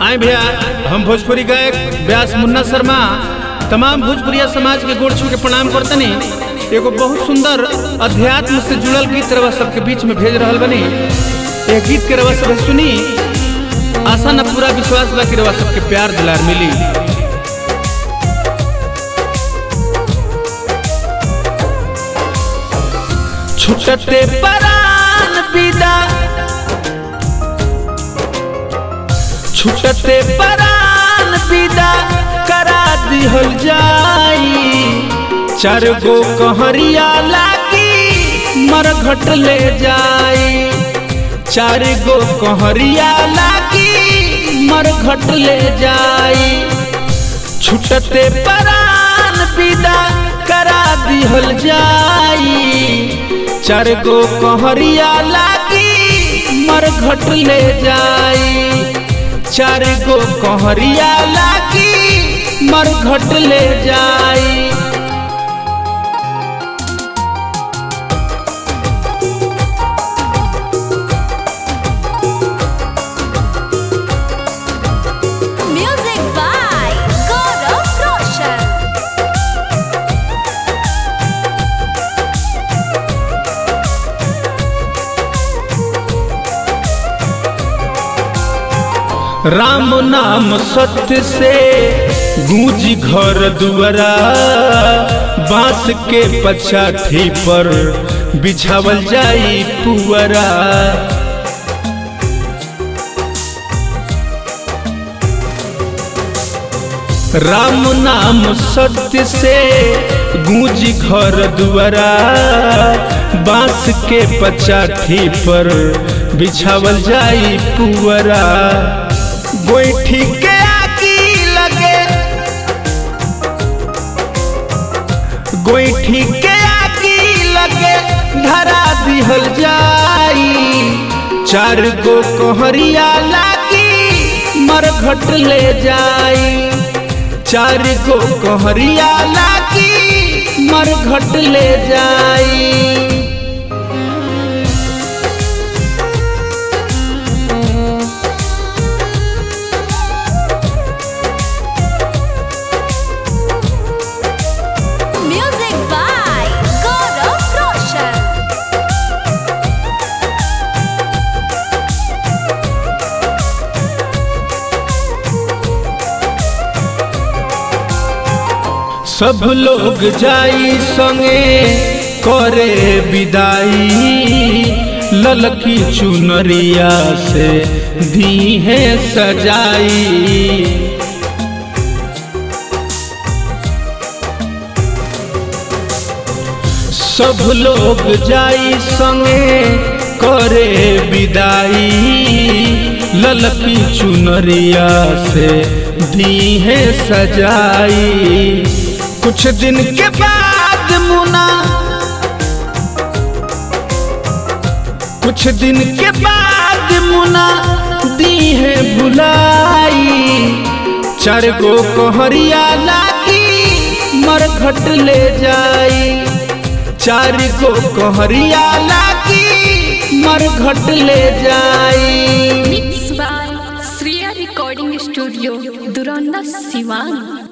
आए भैया हम भोजपुरी गायक व्यास मुन्ना शर्मा तमाम भोजपुरिया समाज के गोड़ छू के प्रणाम करतनी एगो बहुत सुंदर अध्यात्म से जुड़ल गीत रवा सबके बीच में भेज रहल बनी ये गीत के रवा सब सुनी आशा न पूरा विश्वास बा कि रवा सबके प्यार दुलार मिली छुटते परान विदा छुटते परान विदा करा दिहल जाई चार गो कहरिया लागी मरघट ले जाई चार गो कहरिया लागी मरघट ले जाई छुटते परान विदा करा दिहल जाई चार गो कहरिया लागी मरघट ले जाई चार गो कहरिया लागी मरघट ले जाई Music by Gaurav Roshan. Ram नाम सत्य से गूंजी घर दुआरा बांस के पछाठी पर बिछावल जाई पुअरा राम नाम सत्य से गूंजी घर दुआरा बांस के पचाठी पर बिछावल जाई पुअरा गोईठी के आगी लगे गोईठी के आगी लगे धरा दिहल जाई चार गो कोहरिया लागी मरघट ले जाई चार गो कोहरिया लागी मरघट ले जाई Music by Gaurav Roshan. सब लोग जाई संगे करे विदाई ललकी चुनरिया से दी है सजाई सब लोग जाई संगे करे विदाई ललकी चुनरिया से दी है सजाई कुछ दिन के बाद मुना कुछ दिन के बाद मुना दी है भुलाई चार गो कोहरिया लागी मरघट ले जाई चार गो कोहरिया लागी मरघट ले जाई Mixed by Sriya Recording Studio, Duranda, Sivan.